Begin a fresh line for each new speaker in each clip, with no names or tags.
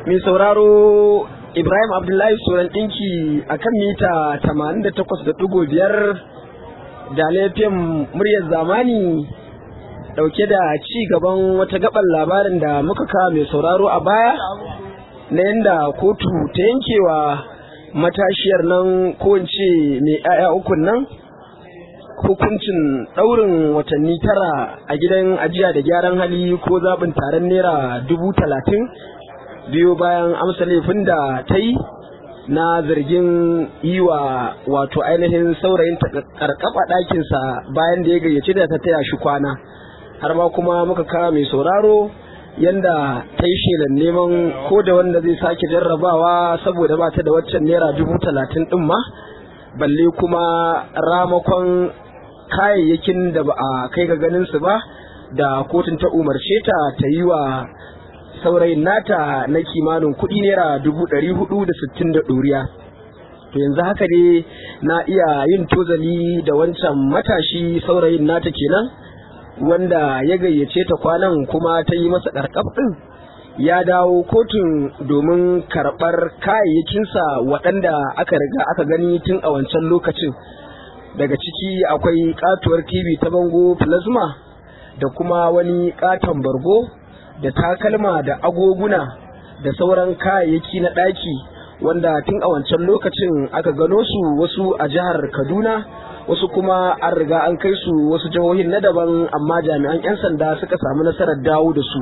mai sauraro Ibrahim Abdullahi Soran ɗinki a kan mita 88.5 da laifin muryar zamani ɗauke da ci gaban wata gaban labarin da muka kawo mai sauraro a baya na yadda kotu ta yankewa matashiyar nan ko mai 'ya'ya ukun nan hukuncin ɗaurin watanni tara a gidan ajiya da gyaran hali ko zaɓin taron naira dubu talatin biyo bayan amsa laifin da ta yi na zargin yi wa wato ainihin saurayin karkaba ɗakinsa bayan da ya gayyace da ta taya shi kwana har ma kuma muka kawo mai sauraro yanda ta yi shelan neman ko da wanda zai sake jarrabawa saboda ba ta da waccan naira dubu talatin ɗin ma balle kuma ramakon kayayyakin da ba a kai ga ganin su ba da kotun ta umarce ta ta yi wa saurayin nata na kimanin kuɗi naira dubu ɗari hudu da sittin da ɗoriya to yanzu haka ne na iya yin tozali da wancan matashi saurayin nata kenan wanda ya gayyace ta kwanan kuma ta yi masa ɗarƙaf ɗin ya dawo kotun domin karɓar kayayyakinsa waɗanda aka riga aka gani tun a wancan lokacin daga ciki akwai katuwar tv ta bango plasma da kuma wani katon bargo da takalma da agoguna da sauran kayayyaki na ɗaki wanda tun a wancan lokacin aka gano su wasu a jihar kaduna wasu kuma an riga an kai su wasu jihohin na daban amma jami'an 'yan sanda suka samu nasarar dawo da su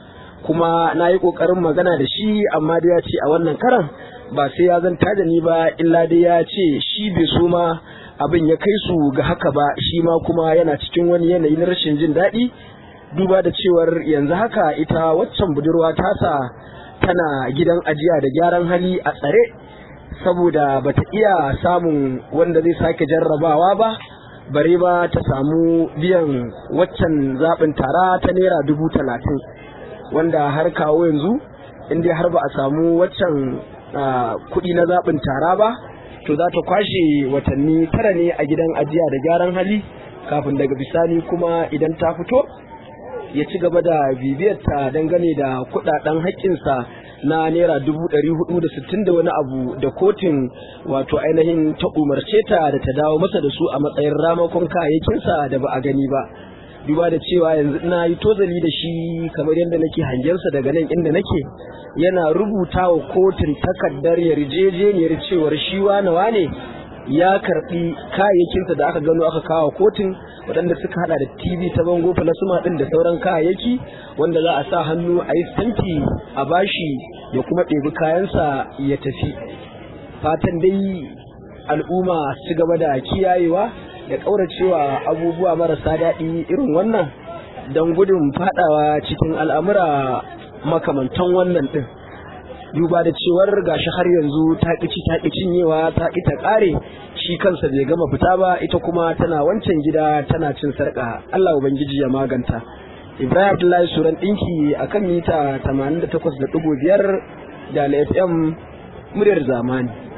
kuma na yi ƙoƙarin magana da shi amma dai ya ce a wannan karan ba sai ya zanta da ni ba illa dai ya ce shi bai so ma abin ya kai su ga haka ba shi ma kuma yana cikin wani yanayi na rashin jin daɗi duba da cewar yanzu haka ita waccan budurwa tasa tana gidan ajiya da gyaran hali a tsare saboda bata iya samun wanda zai sake jarrabawa ba bare ba ta samu biyan waccan zaɓin tara ta naira dubu talatin wanda har kawo yanzu inda har ba a samu waccan kuɗi na zaɓin tara ba to za ta kwashe watanni tara ne a gidan ajiya da gyaran hali kafin daga bisani kuma idan ta fito ya ci gaba da bibiyarta dangane da kudaden haƙƙinsa na naira dubu ɗari hudu da sittin da wani abu da kotun wato ainihin ta umarce ta da ta dawo masa da su a matsayin ramakon kayayyakinsa da ba a gani ba duba da cewa yanzu ina yi tozali da shi kamar yadda nake hangensa daga nan inda nake yana rubuta wa kotun takardar yarjejeniyar cewar shi wane wane ya karbi kayayyakinsa da aka gano aka kawo kotun waɗanda suka hada da tv ta bango plasma ɗin da sauran kayayyaki wanda za a sa hannu a yi stamfi a bashi ya kuma ɗebi kayansa ya tafi fatan dai al'umma su gaba da kiyayewa da ƙauracewa abubuwa marasa daɗi irin wannan don gudun fadawa cikin al'amura makamantan wannan ɗin duba da cewar gashi har yanzu ta ƙici ta cinyewa ta ƙi ta ƙare shi kansa bai gama fita ba ita kuma tana wancan gida tana cin sarƙa Allah ubangiji ya maganta Ibrahim Abdullahi Suran ɗinki a kan mita 88.5 da FM muryar zamani